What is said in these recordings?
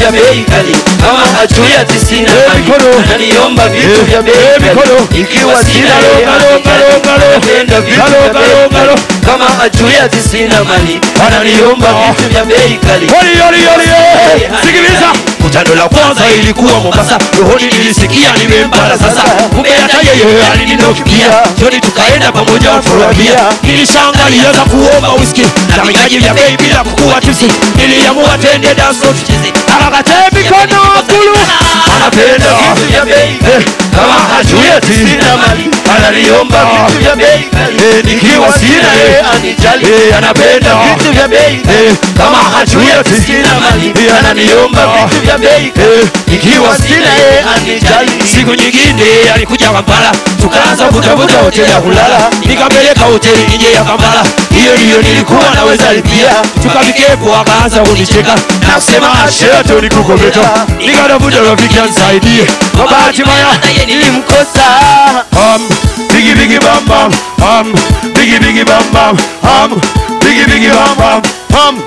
vya bei kali kama hajui ati sina Eh, mali mikono. ananiomba vitu Eh, vya bei eh, kali mikono. ikiwa sina Galo, yeye galo, anijali. galo, galo. Anapenda vitu Galo, vya galo, bei galo. kali kama hajui ati sina mali ananiomba Ah. vitu vya bei kali Holi, holi, holi, eh. Sikiliza. Kutano la kwanza ilikuwa Mombasa, rohoni nilisikia nimempata sasa, kumbe hata yeye alininokia. Jioni tukaenda pamoja wafurahia, nilishangalia za kuomba whisky na vinywaji vya bei bila kukuwa tipsi. Niliamua twende dance floor tucheze, akakate mikono kulu, anapenda vitu vya bei kali kama hajui ati sina mali ananiomba vitu vya bei kali Eh, nikiwa sina yeye yeye anijali Eh, anapenda vitu vya bei kali Eh, kama hajui ati sina mali Eh, ananiomba Ah. vitu vya bei kali Eh, ikiwa sina yeye anijali siku nyingine alikuja Kampala, tukaanza kutafuta hoteli ya kulala, nikampeleka hoteli nje ya Kampala, hiyo ndiyo nilikuwa naweza lipia. Tukafikepo akaanza kunicheka na kusema asheto nikukometa, nikatafuta rafiki anisaidie. Kwa bahati mbaya nilimkosa um, bigi bigi bam bam um, bigi bigi bam bam um, bigi bigi bam bam um,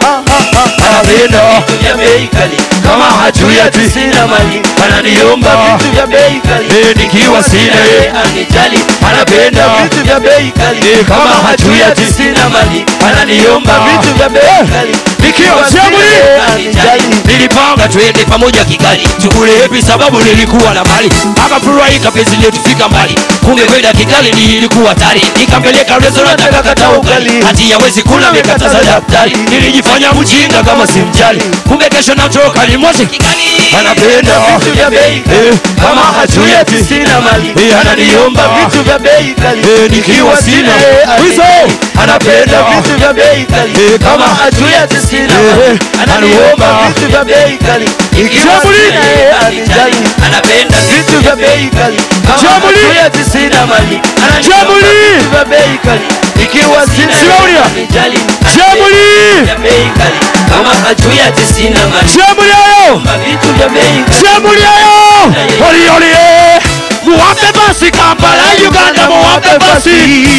anapenda vitu vya bei kali kama hajui ati sina mali ananiomba Ah. vitu vya bei kali Eh, nikiwa sina yeye yeye anijali Anapenda. vitu vya bei kali Eh, kama hajui ati sina mali ananiomba Ah. vitu vya bei Eh, kali nikiwa sina siamuli. yeye anijali nilipanga twende pamoja Kigali tukule hepi sababu nilikuwa na mali akafurahika penzi letu fika mbali kumbe kwenda Kigali nilikuwa hatari nikampeleka restaurant akakata ugali hati yawezi kula mikataza daktari nilijifanya mjinga kama simjali kumbe kesho natoka limote Kigali anapenda vitu vya bei kali Eh, kama hajui ati sina mali Eh, ananiomba Ah. vitu vya bei kali Eh, nikiwa sina yeye wizo anapenda anapenda vitu vya bei kali Eh, kama kama hajui ati sina Eh, mali ananiomba anaomba. vitu vya bei kali ikiwa Jamuli. sina yeye anijali anapenda vitu vya bei kali kama Jamuli. hajui ati sina mali ananiomba Jamuli. vitu vya bei kali ikiwa sina Simaulia. yeye anijali Jamuli vya bei kali kama hajui ati sina mali Jamuli ayo ananiomba vitu vya bei kali Jamuli ayo Oli oli eh Muwape basi Kampala Uganda muwape basi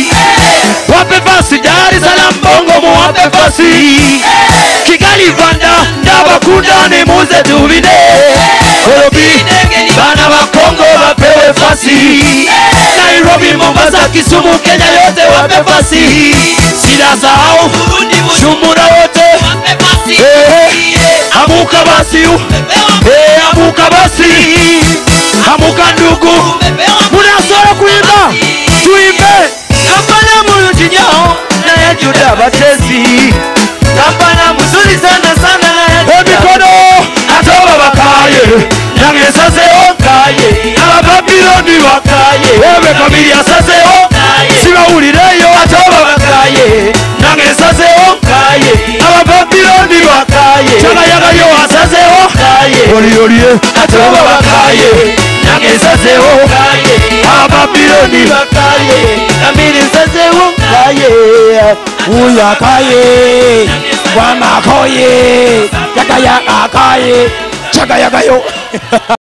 Wape basi Dar es Salaam Bongo muwape basi Kigali Rwanda Ndabakunda ni muze tubine Nairobi bana wa Kongo wapewe fasi Nairobi Mombasa Kisumu Kenya yote wape fasi Sida sahau Shumura wote Eh, Amuka basi Eh, amuka basi Amuka ndugu Munasoro kuimba Tuimbe kampala mulungi nnyo naye juda batezi kampala muzuri sana sana naye emikono ate oba bakaye nange nsazeho kaye abababiloni bakaye ewe kabiri asazeho sibawulireyo ate oba bakaye nange nsazeho kaye abababiloni bakaye kyagayagayo asazeho kaye oliolie ate oba bakaye nange nsazeho kaye abababiloni bakaye kamiri nsazewo kaye uyakaye wamakoye yagayakaye kyagayagayo